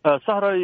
sahray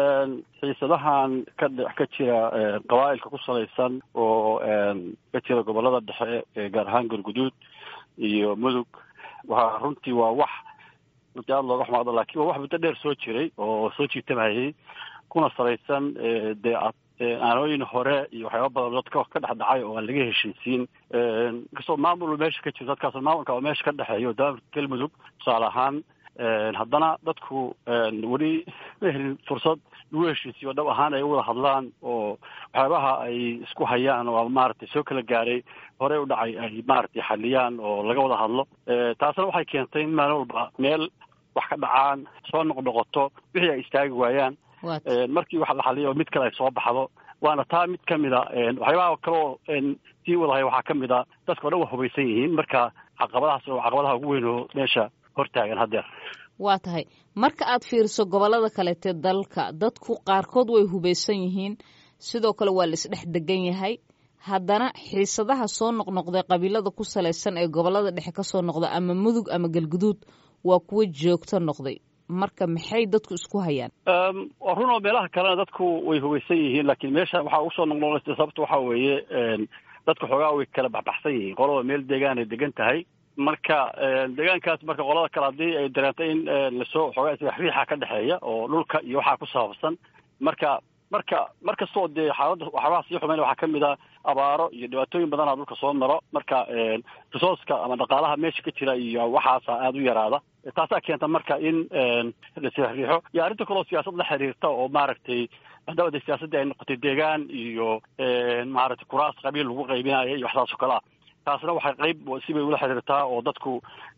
xiisadahan ka ka jira qabaa'ilka ku salaysan oo ka jira gobolada dhexe gaar ahaan galguduud iyo mudug waa runtii waa wax runtii aada looga xumaado lakin waa wax muddo dheer soo jiray oo soo jiitamayay kuna salaysan dee aanooyin hore iyo waxyaaba badan dadka ka dhex dhacay oo aan laga heshiisiin inkastoo maamul meesha ka jiro dadkaas maamulka oo meesha ka dhexeeyo daamka galmudug tusaale ahaan haddana dadku weli ma helin fursad lagu heshiisiyo dhab ahaan ay wada hadlaan oo waxyaabaha ay isku hayaan oo maaragtay soo kala gaaray horey u dhacay ay maaragtay xaliyaan oo laga wada hadlo taasna waxay keentay in maalin walba meel wax ka dhacaan soo noqnoqoto wixii ay istaagi waayaan markii wax la xaliyo mid kale ay soo baxdo waana taa mid kamid a waxyaabaha kale oo sii wadahay waxaa kamid a dadka o dhan waa hubaysan yihiin marka caqabadahaas oo caqabadaha ugu weyn oo meesha hortaagan haddeer waa tahay marka aad fiiriso gobollada kaleete dalka dadku qaarkood way hubaysan yihiin sidoo kale waa la isdhex degan yahay haddana xiisadaha soo noqnoqday qabiilada ku salaysan ee gobollada dhexe kasoo noqda ama mudug ama galguduud waa kuwo joogto noqday marka maxay dadku isku hayaan waa run oo meelaha kalena dadku way hubaysan yihiin laakiin meesha waxaa usoo noqnoqonaysa sababta waxaa weeye dadku xoogaa way kala baxbaxsan yihiin qolaba meel deegaan ay degan tahay marka deegaankaas marka qolada kale haddii ay dareento in lasoo xoogaa isriixa ka dhexeeya oo dhulka iyo waxaa ku saabsan marka marka mar kastoo dee xaaladda waxyaabaha sii xumeyn waxaa kamid a abaaro iyo dhibaatooyin badanaa dhulka soo maro marka risooska ama dhaqaalaha meesha ka jira iyo waxaasa aada u yaraada taasaa keenta marka in lasriixo iyo arrinta kaleo siyaasad la xiriirta oo maaragtay haddaba de siyaasaddii ay noqotay deegaan iyo maaragtay kuraas qabiil lagu qaybinayo iyo waxsaas oo kale ah taasna waxay qayb sibay ula xiriirtaa oo dadku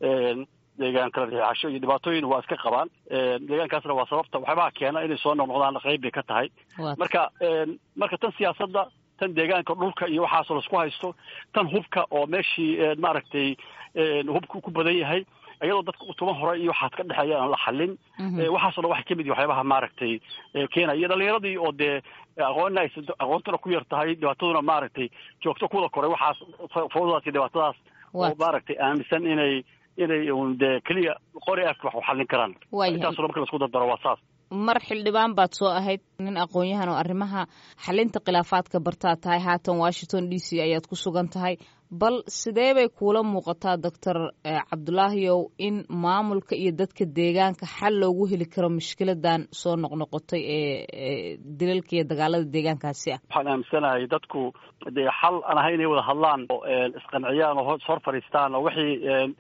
deegaan kala riixasho iyo dhibaatooyin waa iska qabaan deegaankaasna waa sababta waxyaabaha keena inay soo noqnoqdaan qayb bay ka tahay marka marka tan siyaasadda tan deegaanka dhulka iyo waxaasoo laisku haysto tan hubka oo meeshii maaragtay hubka ku badan yahay iyadoo dadka utuma hore iyo waxaas ka dhexeeya aan la xalin waxaaso dhan waxay kamid yihin waxyaabaha maaragtay keenaya iyo dhalinyaradii oo dee aqoonna ay aqoontuna ku yar tahay dhibaataduna maaragtay joogto kuwada koray waxaas fawdadaas iyo dhibaatadaas oo maaragtay aaminsan inay inay un dee keliya qori afka wax u xallin karaan intaasoo marka laisku dardaro waa saas mar xildhibaan baad soo ahayd nin aqoon-yahan oo arrimaha xalinta khilaafaadka bartaad tahay haatan washington d c ayaad ku sugan tahay bal sidee bay kuula muuqataa doctor cabdulaahiyow in maamulka iyo dadka deegaanka xal loogu heli karo mushkiladan soo noqnoqotay ee dilalka iyo dagaalada deegaankaasi ah waxaan aaminsanahay dadku dee xal aan ahay inay wada hadlaan oo isqanciyaan oo hor fadhiistaan oo wixii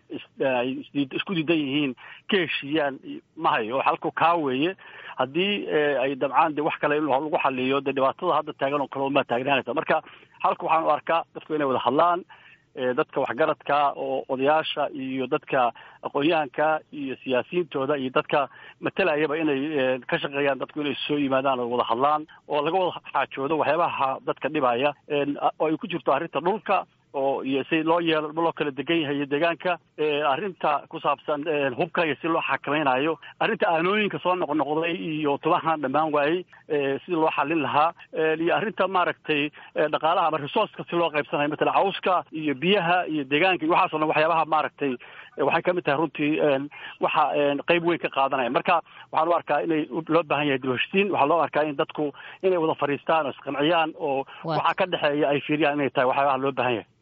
ay isku diidan yihiin ka heshiiyaan ma hayo oo xalku kaa weeye haddii ay dabcaan de wax kale in lagu xaliyo dee dhibaatada hadda taagan oo kale unbaa taagnaanaysa marka halka waxaan u arkaa dadku inay wada hadlaan dadka waxgaradka oo odayaasha iyo dadka aqoon-yahanka iyo siyaasiyiintooda iyo dadka matalayaba inay ka shaqeeyaan dadku inay soo yimaadaan oo wada hadlaan oo laga wada xaajoodo waxyaabaha dadka dhibaya oo ay ku jirto arrinta dhulka oo iyo si loo yeelo loo kala degan yahay iyo deegaanka arrinta ku saabsan hubka iyo si loo xakamaynayo arrinta aanooyinka soo noqnoqday iyo tubahan dhammaan waayey sidii loo xalin lahaa iyo arrinta maaragtay dhaqaalaha ama resourceka si loo qaybsanayo matala cawska iyo biyaha iyo deegaanka iyo waxaas o dhan waxyaabaha maaragtay waxay kamid tahay runtii waxa qeyb weyn ka qaadanaya marka waxaan u arkaa inay loo baahan yahay dibheshtiin waxaa loo arkaa in dadku inay wada fadhiistaan oo isqanciyaan oo waxa ka dhexeeya ay fiiriyaan inay tahay waxyaabaha loo baahan yahay